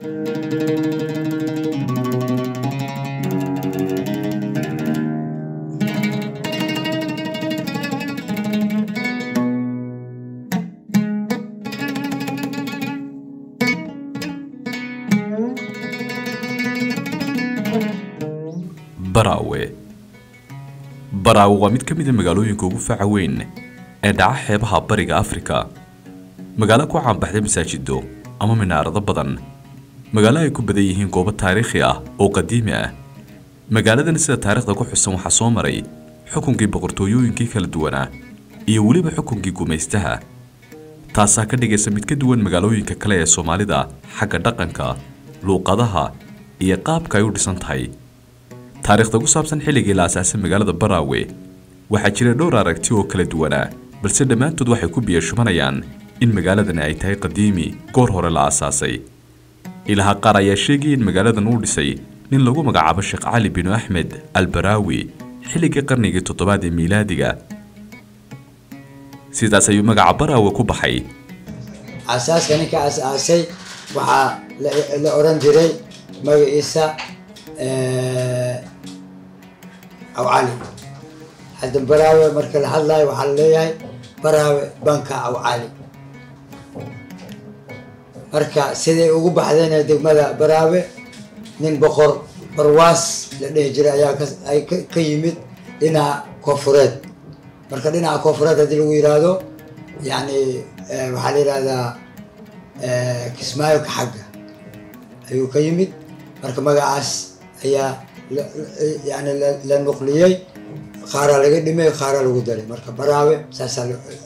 baraawe baraawe waa mid ka mid a magaalooyinka ugu faca weyn ee dhaca xeebaha bariga afrika magaalo ku caanbaxday masaajido ama minaarado badan magaalo ay ku badan yihiin goobo taariikhi ah oo qadiimi ah magaaladan sida taariikhda ku xusan waxaa soo maray xukunkii boqortooyooyinkii kala duwanaa iyo weliba xukunkii gumaystaha taasaa ka dhigaysa mid ka duwan magaalooyinka kale ee soomaalida xagga dhaqanka luuqadaha iyo qaabka ay u dhisan tahay taariikhda ku saabsan xilligii la asaasay magaalada baraawe waxaa jira dhowr aragti oo kala duwanaa balse dhammaantood waxay ku biyashubanayaan in magaaladani ay tahay qadiimi goor hore la aasaasay ilaha qaar ayaa sheegaya in magaaladan uu dhisay nin lagu magacaabo sheekh cali binu axmed albaraawi xilligii qarnigii toddobaad ee miilaadiga sidaas ayuu magaca baraawe ku baxay asaaska ninka asaasay waxaa la oran jiray magaciisa awcali hadda baraawe marka la hadlayo waxaa la leeyahay baraawe banka awcali marka siday ugu baxdeen degmada baraawe nin boqor barwaas la dhihi jiray ayaa ay ka yimid dhinaca koonfureed marka dhinaca koonfureed haddii lagu yiraahdo yani waxaa la yihahdaa kismaayo ka xagga ayuu ka yimid marka magacaas ayaa yani la nuqliyey qaaraa laga dhimay qaaraa lagu daray marka baraawe saasaa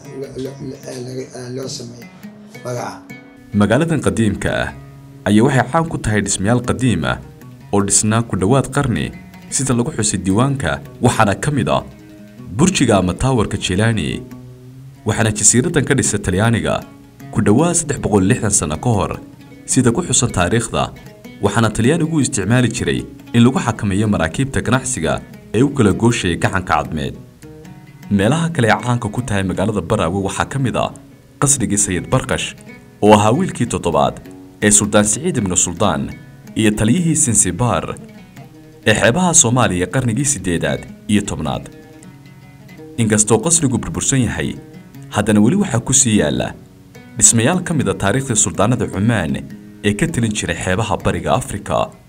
loo sameeyey magaca magaaladan qadiimka ah ayaa waxay caan ku tahay dhismayaal qadiim ah oo dhisnaa ku dhowaad qarni sida lagu xusay diiwaanka waxaana ka mid ah burjiga ama taawarka jilaani waxaana jasiiradan ka dhisa talyaaniga ku dhowaad saddex boqol lixdan sano ka hor sida ku xusan taariikhda waxaana talyaanigu u isticmaali jiray in lagu xakameeyo maraakiibta ganacsiga ee u kala gooshaya gacanka cadmeed meelaha kale ee caanka ku tahay magaalada baraawe waxaa ka mid ah qasrigii sayid barkash oo ahaa wiilkii toddobaad ee suldaan siciid ibnu suldaan iyo taliyihii sinsibaar ee xeebaha soomaaliya qarnigii siddeedaad iyo tobnaad inkastoo qasrigu burbursan yahay haddana weli waxaa ku sii yaalla dhismayaal ka mid a taariikhdii suldaanada cumaan ee ka telin jiray xeebaha bariga afrika